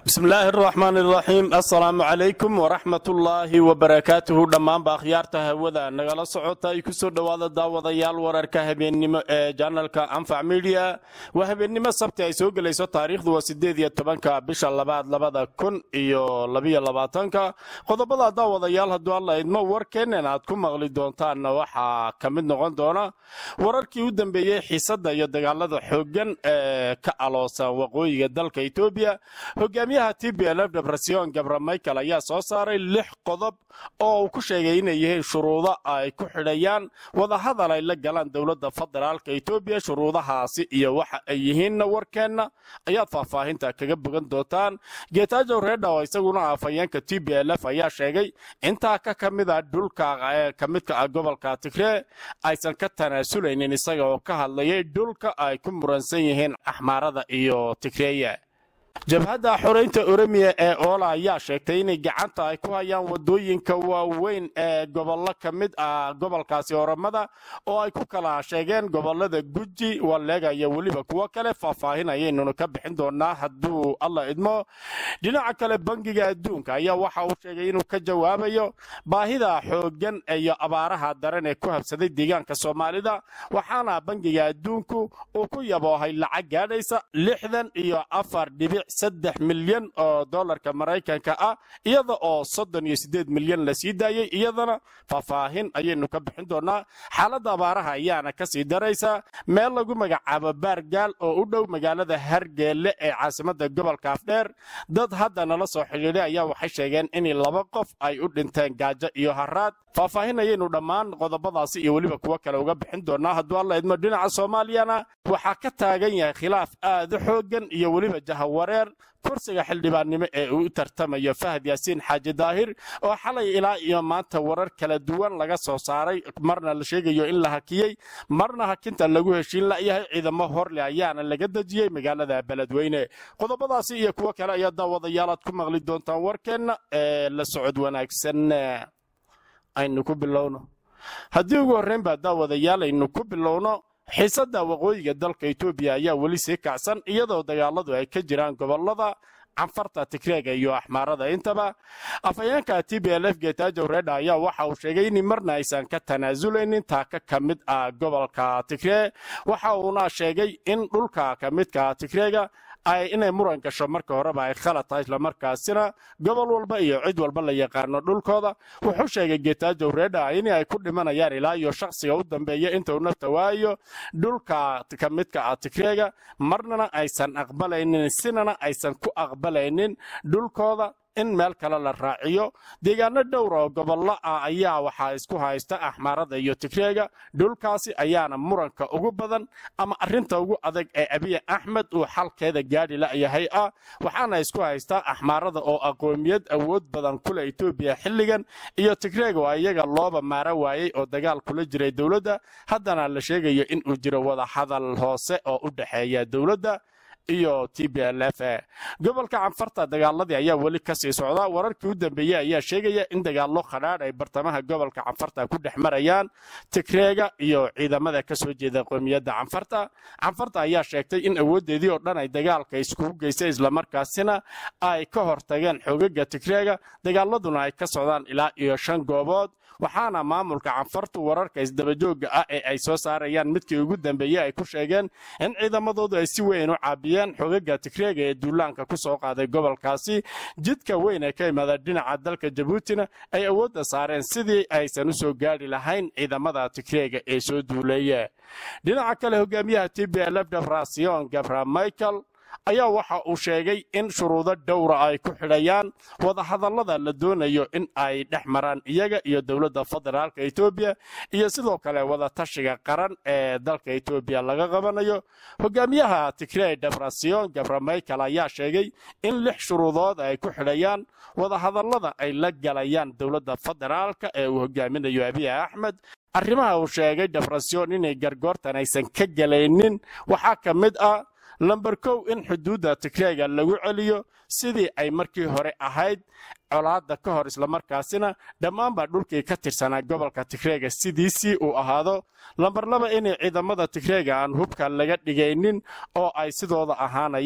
bismillaahi araxmaan iraxiim assalaamu calaykum waraxmatullaahi wabarakaatuhu dhammaanba akhyaarta hawada nagala socota ay ku soo dhowaada daawadayaal wararka habeennimo ee janalka anfac midiya waa habeennimo sabti ay soo gelayso taariikhdu waa sideed iyo tobanka bisha labaad labada kun iyo labiyo labaatanka qodobada daawadayaal hadduu alla idmo warkeennan aad ku maqli doontaanna waxaa ka mid noqon doona wararkii u dambeeyey xiisadda iyo dagaalada xooggan ee ka aloosan waqooyiga dalka etoobiya hogaamiyaha t b lf debresiyon gabra michael ayaa soo saaray lix qodob oo uu ku sheegay inay yihiin shuruudo ay ku xidhayaan wadahadal ay la galaan dowladda federaalka etoobiya shuruudahaasi iyo waxa ay yihiinna warkeenna ayaad faahfaahinta kaga bogan doontaan geetaajow reedhaw isaguna afhayeenka t b lf ayaa sheegay intaa ka ka mid a dhulka ee ka midka ah gobolka tigree aysan ka tanaasuleynin isaga oo ka hadlayay dhulka ay ku muransan yihiin axmaarada iyo tigreeya jabhadda xoraynta oromiya ee oola ayaa sheegtay inay gacanta ay ku hayaan wadooyinka waaweyn ee gobollo ka mid ah gobolkaasi oromada oo ay ku kala sheegeen gobolada guji waleega iyo weliba kuwo kale faahfaahin ayaynunu ka bixin doonaa hadduu alla idmo dhinaca kale bangiga adduunka ayaa waxa uu sheegay inuu ka jawaabayo baahida xooggan iyo abaaraha daran ee ku habsaday deegaanka soomaalida waxaana bangiga adduunku uu ku yaboohay lacag gaadhaysa lixdan iyo afar dhibic saddex milyan oo dolarka maraykanka ah iyada oo soddon iyo siddeed milyan la sii daayey iyadana faahfaahin ayaynu ka bixin doonaa xaaladda abaaraha ayaana ka sii daraysa meel lagu magacaabo baargaal oo u dhow magaalada hargeelle ee caasimadda gobolka afdheer dad hadda nala soo xidhiidhay ayaa waxay sheegeen in laba qof ay u dhinteen gaajo iyo haraad faahfaahin ayaynu dhammaan qodobadaasi iyo weliba kuwo kale uga bixin doonaa hadduu alla idmo dhinaca soomaaliyana waxaa ka taagan yahay khilaaf aad u xooggan iyo weliba jahawareer kursiga xildhibaannimo ee uu u tartamayo fahad yaasiin xaaji daahir oo xalay ilaa iyo maanta warar kala duwan laga soo saaray marna la sheegayo in la hakiyey marna hakinta lagu heshiin la'yahay ciidamo horle ayaana laga dejiyey magaalada beledweyne qodobadaasi iyo kuwo kale ayaa daawadayaalaad ku maqli doontaan warkeenna ee la socod wanaagsan aynu ku bilowno haddii ugu horrayn baa daawadayaal aynu ku bilowno xiisadda waqooyiga dalka etoobiya ayaa weli sii kacsan iyadoo dagaaladu ay ka jiraan gobollada canfarta tigreega iyo axmaarada intaba afhayeenka t b l f geetaajow reedha ayaa waxa uu sheegay in marna aysan ka tanaasuleynin taaka ka mid ah gobolka tigree waxa uuna sheegay in dhulka ka midka tigreega ay inay muran gasho marka horeba ay khalad tahay islamarkaasina gobol walba iyo cid walba la yaqaano dhulkooda wuxuu sheegay geetaajow reedha in ay ku dhimanayaan ilaa iyo shakhsiga u dambeeya inta uu nafta waayo dhulka ka midka ah tigreega marnana aysan aqbalaynin sinana aysan ku aqbalaynin dhulkooda in meel kale la raaciyo deegaano dhowr oo gobollo ah ayaa waxaa isku haysta axmaarada iyo tigreega dhulkaasi ayaana muranka ugu badan ama arrinta ugu adag ee abiy axmed uu xalkeeda gaadhi la'yahay ah waxaana isku haystaa axmaarada oo aqoomiyad awood badan kule etoobiya xilligan iyo tigreega oo iyaga looba maaro waayey oo dagaal kula jiray dowladda haddana la sheegayo in uu jiro wada hadal hoose oo u dhexeeya dowladda iyo t b l f gobolka canfarta dagaaladii ayaa weli ka sii socda wararkii u dambeeyey ayaa sheegaya in dagaallo khadhaadh ay bartamaha gobolka canfarta ku dhex marayaan tigreega iyo ciidamada ka soo jeeda qoomiyadda canfarta canfarta ayaa sheegtay in awooddeedii oo dhan ay dagaalka iskugu geysay islamarkaasina ay ka hortageen xoogaga tigreega dagaaladuna ay ka socdaan ilaa iyo shan goobood waxaana maamulka canfartu wararka isdabajooga ah ee ay soo saarayaan midkii ugu dambeeyey ay ku sheegeen in ciidamadoodu ay si weyn u caabiyeen xogaga tigreega ee duulaanka ku soo qaaday gobolkaasi jidka weyn ee ka imaada dhinaca dalka jabuutina ay awoodda saareen sidii aysan u soo gaadhi lahayn ciidamada tigreega ee soo duuleeye dhinaca kale hogaamiyaha t b lf debrasiyon gabra michael ayaa waxa uu sheegay in shuruudo dhowra ay ku xidhayaan wadahadallada la doonayo in ay dhex maraan iyaga iyo dowladda federaalka etoobiya iyo sidoo kale wadatashiga qaran ee dalka etoobiya laga qabanayo hogaamiyaha tigrey debrasiyon gabra michael ayaa sheegay in lix shuruudood ay ku xidhayaan wadahadallada ay la galayaan dowladda federaalka ee uu hogaaminayo abiy axmed arrimaha uu sheegay debrasiyon inay gargoortan aysan ka galaynin waxaa ka mid ah lamber kow in xuduudda tigreega lagu celiyo sidii ay markii hore ahayd colaadda ka hor islamarkaasina dhammaanba dhulkii ka tirsanaa gobolka tigreega sidiisii uu ahaado lambar laba inay ciidamada tigreega aan hubka laga dhigaynin oo ay sidooda ahaanayaan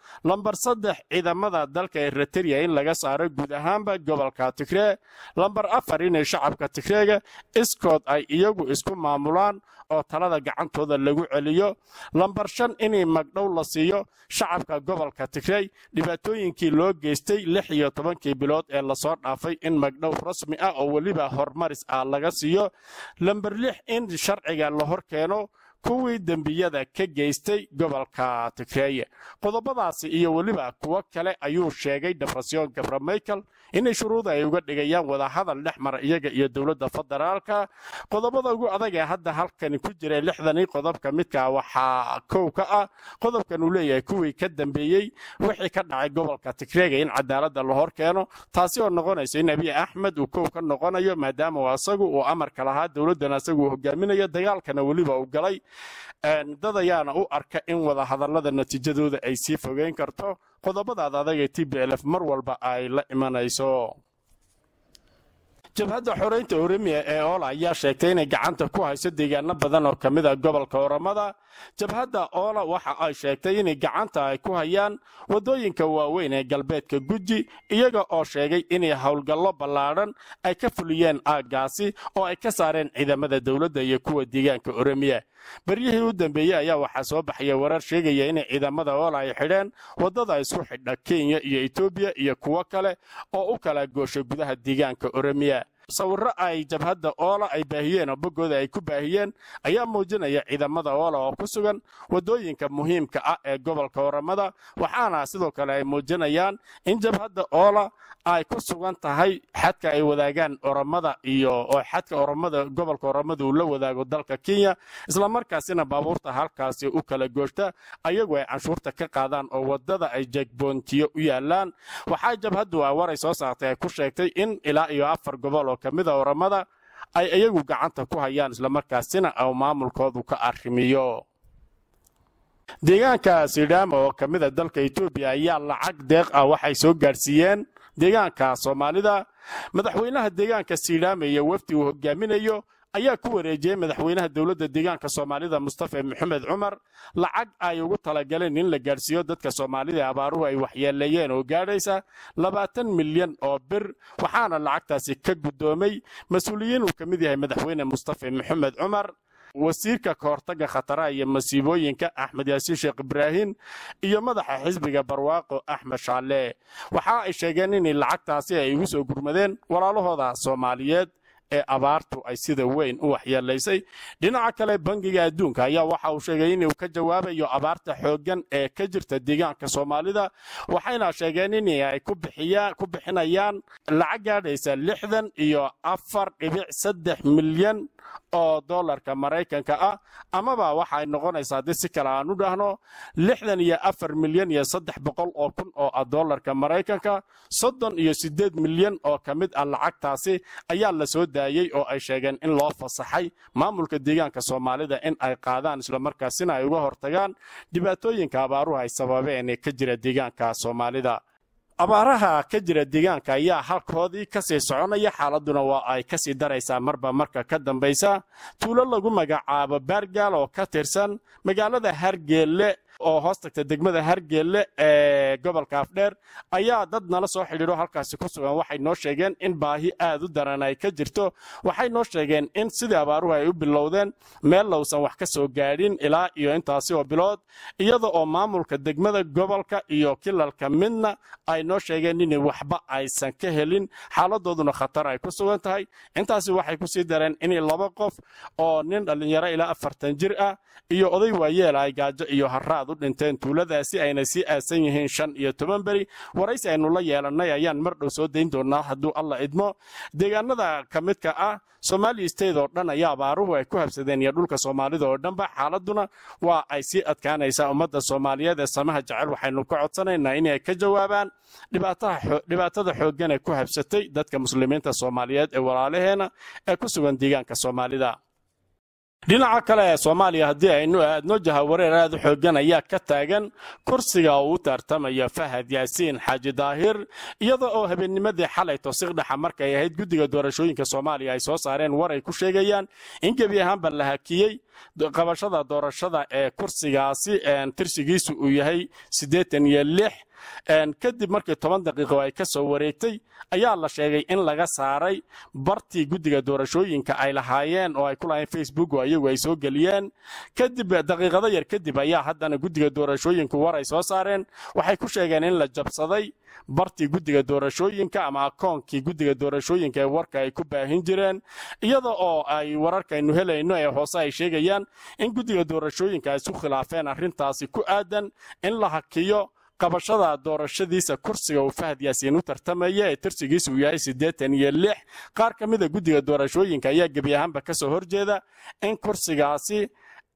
lambar saddex ciidamada dalka eritereya in laga saaro guud ahaanba gobolka tigree lambar afar inay shacabka tigreega iskood ay iyagu isku maamulaan oo talada gacantooda lagu celiyo lambar shan inay magdhow la siiyo shacabka gobolka tigrey dhibaatooyinkii loo geystay lix iyo tobankii bilood ee lasoo dhaafay in magdhow rasmi ah oo weliba hormaris ah laga siiyo lambar lix in sharciga la hor keeno kuwii dembiyada ka geystay gobolka tigreeye qodobadaasi iyo weliba kuwo kale ayuu sheegay debrasyon gabra michael inay shuruuda ay uga dhigayaan wadahadal dhex mara iyaga iyo dowladda federaalka qodobada ugu adag ee hadda halkani ku jira lixdanii qodobka midka waxaa kow ka ah qodobkan uu leeyahay kuwii ka dambeeyey wixii ka dhacay gobolka tigreega in cadaaladda la hor keeno taasi oo noqonaysa in abiy axmed uu kow ka noqonayo maadaama asagu uu amarka lahaa dowladdan asagu uu hogaaminayo dagaalkana weliba uu galay dad ayaana u arka in wadahadallada natiijadooda ay sii fogeyn karto qodobadaad adagee t b lf mar walba ay la imanayso jabhadda xoreynta oremiya ee oola ayaa sheegtay inay gacanta ku hayso deegaano badan oo ka mid a gobolka oromada jabhadda oola waxa ay sheegtay inay gacanta ay ku hayaan waddooyinka waaweyn ee galbeedka guji iyaga oo sheegay inay howlgallo ballaadhan ay ka fuliyeen aaggaasi oo ay ka saareen ciidamada dowladda iyo kuwa deegaanka oremiya beryihii u dambeeyey ayaa waxaa soo baxaya warar sheegaya inay ciidamada oola ay xidheen waddada isku xidha kenya iyo etoobiya iyo kuwo kale oo u kala gooshay gudaha deegaanka oremiya sawirro ay jabhadda oola ay baahiyeen oo boggooda ay ku baahiyeen ayaa muujinaya ciidamada oola oo ku sugan waddooyinka muhiimka ah ee gobolka oramada waxaana sidoo kale ay muujinayaan in jabhadda oola ay ku sugan tahay xadka ay wadaagaan oramada iyo oo xadka oramada gobolka oramada uu la wadaago dalka kenya islamarkaasina baabuurta halkaasi u kala gooshta ayagu ay canshuurta ka qaadaan oo waddada ay jegboontiyo u yaalaan waxaa jabhaddu a waray soo saartay ay ku sheegtay in ilaa iyo afar gobol oo ka mid a oramada ay iyagu gacanta ku hayaan islamarkaasina au maamulkoodu ka arrimiyo deegaanka sidhaama oo ka mid a dalka etoobiya ayaa lacag deeq ah waxay soo gaadhsiiyeen deegaanka soomaalida madaxweynaha deegaanka sidhaama iyo wafdi uu hogaaminayo ayaa ku wareejiyey madaxweynaha dowladda deegaanka soomaalida mustafa maxamed cumar lacag ay ugu talagaleen in la gaadhsiiyo dadka soomaalida ee abaaruhu ay waxyeeleeyeen oo gaadhaysa labaatan milyan oo bir waxaana lacagtaasi ka guddoomay mas-uuliyiin uu ka mid yahay madaxweyne mustafa maxamed cumar wasiirka kahortagga khataraha iyo masiibooyinka axmed yaasiin sheekh ibraahim iyo madaxa xisbiga barwaaqo axmed shaalle waxa ay sheegeen in lacagtaasi ay ugu soo gurmadeen walaalahooda soomaaliyeed ee abaartu ay sida weyn u waxyeelaysay dhinaca kale bangiga adduunka ayaa waxa uu sheegay inuu ka jawaabayo abaarta xooggan ee ka jirta deegaanka soomaalida waxayna sheegeen in ay ku bixinayaan lacag gaadhaysa lixdan iyo afar dhibic saddex milyan oo dollarka maraykanka ah amaba waxay noqonaysaa haddii si kale aan u dhahno lixdan iyo afar milyan iyo saddex boqol oo kun oo ah dollarka maraykanka soddon iyo siddeed milyan oo ka mid ah lacagtaasi ayaa la soo daayey oo ay sheegeen in loo fasaxay maamulka deegaanka soomaalida in ay qaadaan islamarkaasina ay uga hortagaan dhibaatooyinka abaaruhu ay sababeen ee ka jira deegaanka soomaalida abaaraha ka jira deegaanka ayaa halkoodii kasii soconaya xaaladuna waa ay kasii daraysaa marba marka ka dambaysa tuulo lagu magacaabo baargaal oo ka tirsan magaalada hargeelle oo hoos tagta degmada hargeelle ee gobolka afdheer ayaa dad nala soo xidhiidho halkaasi ku sugan waxay noo sheegeen in baahi aad u daran ay ka jirto waxay noo sheegeen in sidii abaaruhu ay u bilowdeen meel lowsan wax ka soo gaadhin ilaa iyo intaasi oo bilood iyada oo maamulka degmada gobolka iyo kilalka midna ay noo sheegeen in waxba aysan ka helin xaaladooduna khatar ay ku sugan tahay intaasi waxay kusii dareen in laba qof oo nin dhallinyaro ilaa afartan jir ah iyo oday waayeel ay gaajo iyo haraad u dhinteen tuuladaasi ayna sii aasan yihiin shan iyo toban beri waraysi aynu la yeelannay ayaan mar dhow soo dayn doonaa hadduu alla idmo deegaanada ka midka ah somaali state oo dhan ayaa abaaruhu ay ku habsadeen iyo dhulka soomaalida oo dhanba xaaladuna waa ay sii adkaanaysaa ummadda soomaaliyeed ee samaha jecel waxaynu ka codsanaynaa inay ka jawaabaan dhibaatada xooggan ee ku habsatay dadka muslimiinta soomaaliyeed ee walaalaheena ee ku sugan deegaanka soomaalida dhinaca kale ee soomaaliya haddii aynu aadno jahawareer aad u xoogan ayaa ka taagan kursiga uu u tartamaya fahad yaasiin xaaji daahir iyada oo habeennimadii xalay tosiqdhexa markay ahayd guddiga doorashooyinka soomaaliya ay soo saareen war ay ku sheegayaan in gebi ahaanba la hakiyey qabashada doorashada ee kursigaasi tirsigiisu uu yahay siddeetan iyo lix kadib markii toban daqiiqo ay ka soo wareegtay ayaa la sheegay in laga saaray bartii guddiga doorashooyinka ay lahaayeen oo ay ku lahayn facebook oo iyagu ay soo geliyeen kadib daqiiqado yar kadib ayaa haddana guddiga doorashooyinku war ay soo saareen waxay ku sheegeen in la jabsaday bartii guddiga doorashooyinka ama akoonkii guddiga doorashooyinka ee warka ay ku baahin jireen iyada oo ay wararkaynu helayno ee hoose ay sheegayaan in guddiga doorashooyinka ay isu khilaafeen arrintaasi ku aadan in la hakiyo qabashada doorashadiisa kursiga uu fahad yaasiin u tartamaya ee tirsigiisa uu yahay siddeetan iyo lix qaar ka mida guddiga doorashooyinka ayaa gebi ahaanba ka soo horjeeda in kursigaasi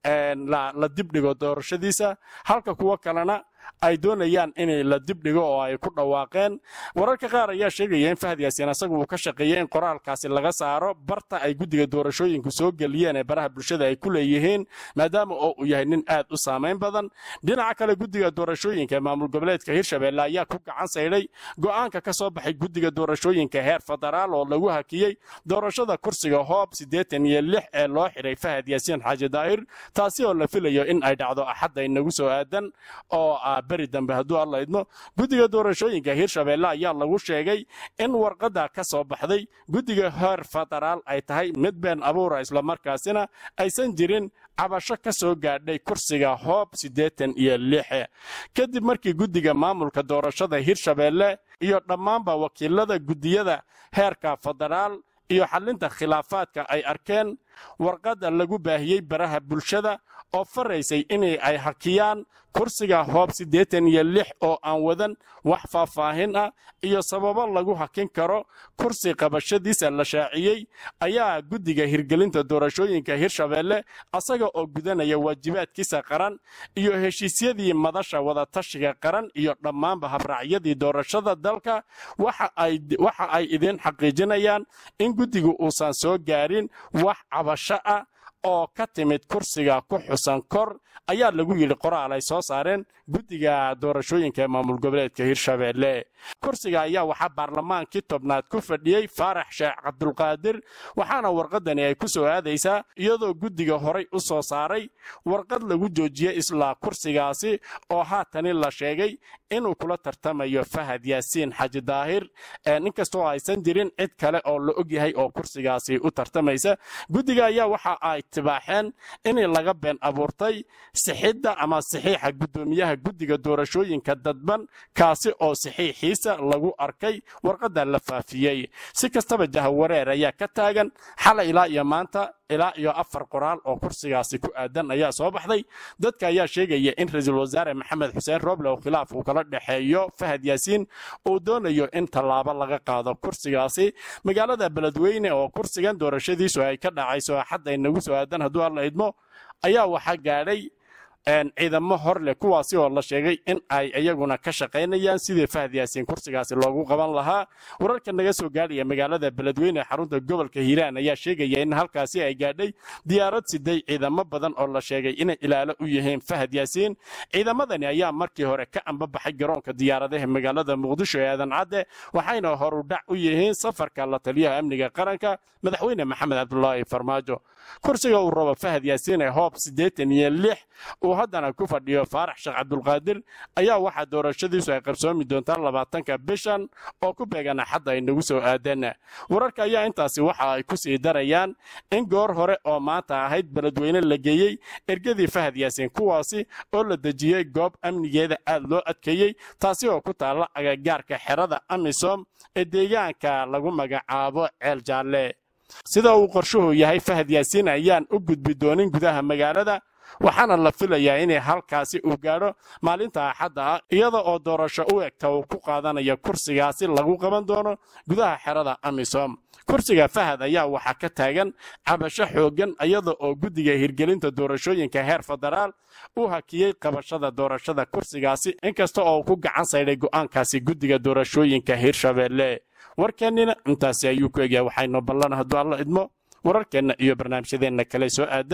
la dibdhigo doorashadiisa halka kuwo kalena ay doonayaan in la dibdhigo oo ay ku dhawaaqeen wararka qaar ayaa sheegaya in fahad yaasiin asagu uu ka shaqeeyey in qoraalkaasi laga saaro barta ay guddiga doorashooyinku soo geliyeen ee baraha bulshada ay ku leeyihiin maadaama oo uu yahay nin aad u saamayn badan dhinaca kale guddiga doorashooyinka ee maamul goboleedka hirshabelle ayaa ku gacan saydhay go'aanka ka soo baxay guddiga doorashooyinka heer federaal oo lagu hakiyey doorashada kursiga hoob siddeetan iyo lix ee loo xidhay fahad yaasiin xaaji daahir taasi oo la filayo in ay dhacdo axadda inagu soo aadan oo beri dambe hadduu alla idmo guddiga doorashooyinka hirshabelle ayaa lagu sheegay in warqadda ka soo baxday guddiga heer federaal ay tahay mid been abuura islamarkaasina aysan jirin cabasho ka soo gaadhay kursiga hoob siddeetan iyo lixe kadib markii guddiga maamulka doorashada hirshabelle iyo dhammaanba wakiilada guddiyada heerka federaal iyo xallinta khilaafaadka ay arkeen warqadda lagu baahiyey baraha bulshada oo faraysay inay ay hakiyaan kursiga hoob siddeetan iyo lix oo aan wadan wax faahfaahin ah iyo sababo lagu hakin karo kursi qabashadiisa la shaaciyey ayaa guddiga hirgelinta doorashooyinka hirshabelle asaga oo gudanaya waajibaadkiisa qaran iyo heshiisyadii madasha wadatashiga qaran iyo dhammaanba habraacyadii doorashada dalka waxa ay idiin xaqiijinayaan in guddigu uusan soo gaarin wax cabasho ah oo ka timid kursiga ku xusan kor ayaa lagu yidhi qoraal ay soo saareen guddiga doorashooyinka ee maamul goboleedka hirshabelle kursiga ayaa waxaa baarlamaankii tobnaad ku fadhiyey faarax sheekh cabdulqaadir waxaana warqadani ay ku soo aadaysaa iyadoo guddiga horay u soo saaray warqad lagu joojiyey islaa kursigaasi oo haatani la sheegay inuu kula tartamayo fahad yaasiin xaji daahir inkastoo aysan jirin cid kale oo la ogyahay oo kursigaasi u tartamaysa guddiga ayaa waxa ay tibaaxeen in laga been abuurtay sixidda ama saxiixa guddoomiyaha guddiga doorashooyinka dadban kaasi oo saxiixiisa lagu arkay warqadda la faafiyey si kastaba jahawareer ayaa ka taagan xalay ilaa iyo maanta ilaa iyo afar qoraal oo kursigaasi ku aadan ayaa soo baxday dadka ayaa sheegaya in ra-iisul wasaare maxamed xuseen roble oo khilaaf uu kala dhexeeyo fahad yaasiin uu doonayo in tallaabo laga qaado kursigaasi magaalada beledweyne oo kursigan doorashadiisu ay ka dhacayso axadda inagu soo aadan hadduu alla idmo ayaa waxaa gaadhay ciidamo hor leh kuwaasi oo la sheegay in ay iyaguna ka shaqaynayaan sidii fahad yaasiin kursigaasi loogu qaban lahaa wararka naga soo gaadhaya magaalada beledweyne xarunta gobolka hiiraan ayaa sheegaya in halkaasi ay gaadhay diyaarad siday ciidamo badan oo la sheegay inay ilaalo u yihiin fahad yaasiin ciidamadani ayaa markii hore ka ambabaxay garoonka diyaaradaha magaalada muqdisho ee aadan cadde waxayna horudhac u yihiin safarka la taliyaha amniga qaranka madaxweyne maxamed cabdulaahi farmaajo kursiga uu rabo fahad yaasiin ee hoob siddeetan iyo lix uu haddana ku fadhiyo faarax sheekh cabdulqaadir ayaa waxaa doorashadiisu ay qarsoomi doontaa labaatanka bishan oo ku beegan axadda ay nagu soo aadan wararka ayaa intaasi waxa ay ku sii darayaan in goor hore oo maanta ahayd beledweyne la geeyey ergadii fahad yaasiin kuwaasi oo la dejiyey goob amnigeeda aad loo adkeeyey taasi oo ku taalla agagaarka xerada amisom ee deegaanka lagu magacaabo ceel jaalle sida uu qorshuhu yahay fahad yaasiin ayaan u gudbi doonin gudaha magaalada waxaana la filayaa inay halkaasi uu gaadho maalinta axadda ah iyada oo doorasho u egta uu ku qaadanayo kursigaasi lagu qaban doono gudaha xerada amisom kursiga fahad ayaa waxaa ka taagan cabasho xooggan iyada oo guddiga hirgelinta doorashooyinka heer federaal u hakiyey qabashada doorashada kursigaasi inkasta oo ku gacan saydhay go'aankaasi guddiga doorashooyinka hirshabelle warkeennina intaasi ayuu ku egyahay waxaynu ballan hadduu alla idmo wararkeenna iyo barnaamijyadeenna kale soo aadan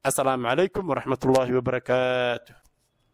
asalaamu calaykum waraxmatullaahi wabarakaatu